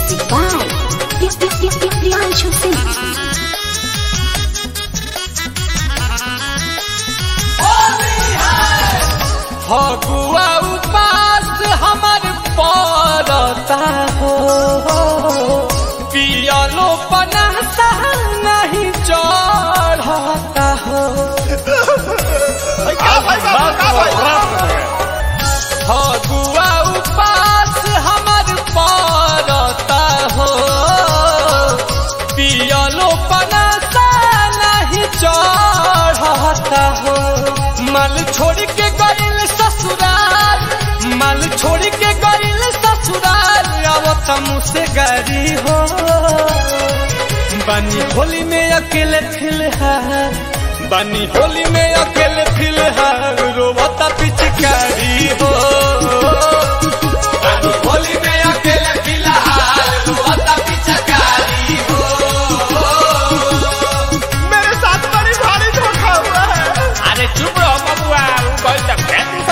Music by Priyanshu Singh. Phagua उपास हमर पड़ता हो पियलो पनासा नहीं चढ़ता हो फगुआ उपास हमर पड़ता हो पियलो पनासा नहीं चढ़ता हो मल छोड़ के गइल ससुराल मल छोड़ के गइल ससुराल आवत मुझसे गारी हो बनी होली में अकेले फिलहाल बनी होली में अकेले फिलहाल रोवता पिचकारी हो बनी होली में अकेले फिलहाल रोवता पिचकारी हो मेरे साथ बड़ी भारी धोखा हुआ है अरे चुप रहो बबुआ उ कोई तक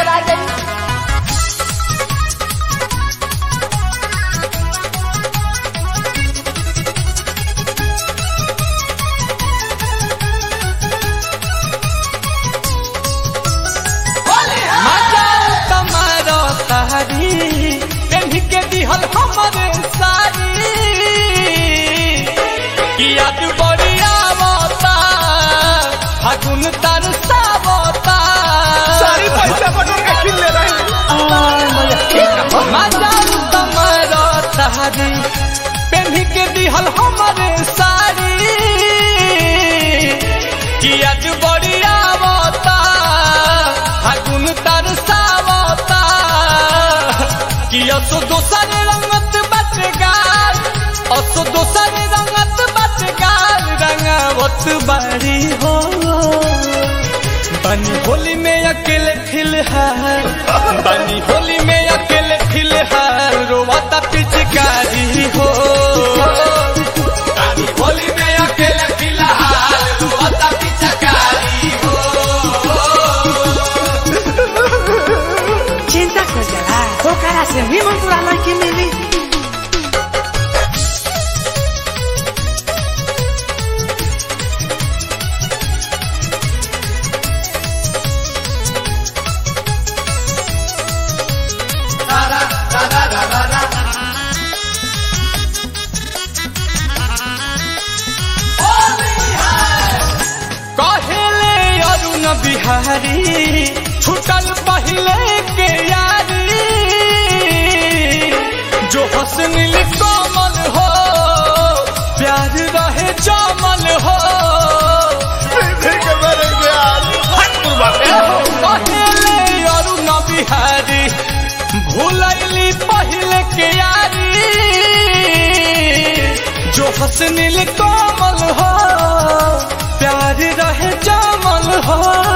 तुम्हारो सारी पेन्ही के दिहल हमरे सारी किया तू बढ़िया बता फागुन तर सावता सारी पैसा बटोर के किन ले रहे मजा तुम्हारो सारी पेन्ही के दिहल हमरे सारी किया तू बढ़िया बता फागुन तर सावता किया तो दोसर रंगत बटगार असो दोसर रंगत बटगार रंगावत बारी हो बनी होली में अकेले फिलहाल बनी होली में अकेले फिलहाल रोवाता पिचकारी हो बनी होली में अकेले फिलहाल रोवाता पिचकारी हो चिंता कर जरा ओकरा से निमन पूरा लड़की मिली कहेले अरुण बिहारी छुटल पहले के यारी जो हसनिल कोमल हो प्यार रहे जमल हो फिर के मरेंगे आज कहेले अरुण बिहारी भूलैली पहले के यारी जो हसनिल कोमल हो प्यार रहे जमल हो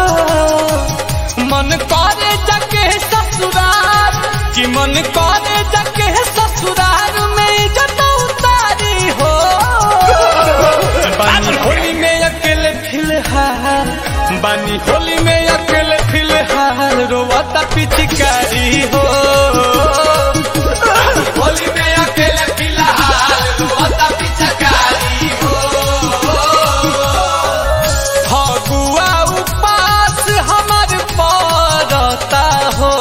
मन करे जके ससुराल कि मन करे जके ससुराल में इज्जत उतारी हो बानी होली में अकेले फिलहाल बानी होली में अकेले फिलहाल रोवाता पिचकारी हो बानी होली में अकेले फिलहाल रोवाता पिचकारी हो फगुआ उपास हमर पड़ता हो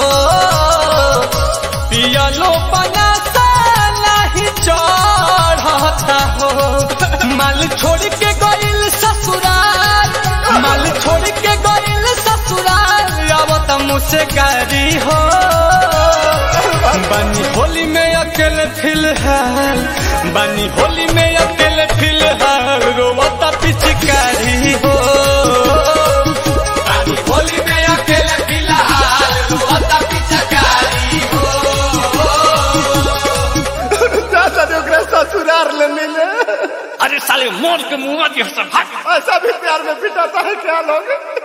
पियलो बनाता नहीं चढ़ता हो माल छोड़ के गइल ससुराल माल छोड़ के गइल ससुराल आवत मुझसे गारी हो बनी होली में अकेले फिलहाल बनी होली में अकेले फिलहाल रोवता पिचकारी हो बनी होली में अकेले फिलहाल रोवता पिचकारी हो दादा ने ओकरा ससुरार ले मिले अरे साले मोर के मुंह में भाग ऐसा भी प्यार में पिटाता है क्या लोग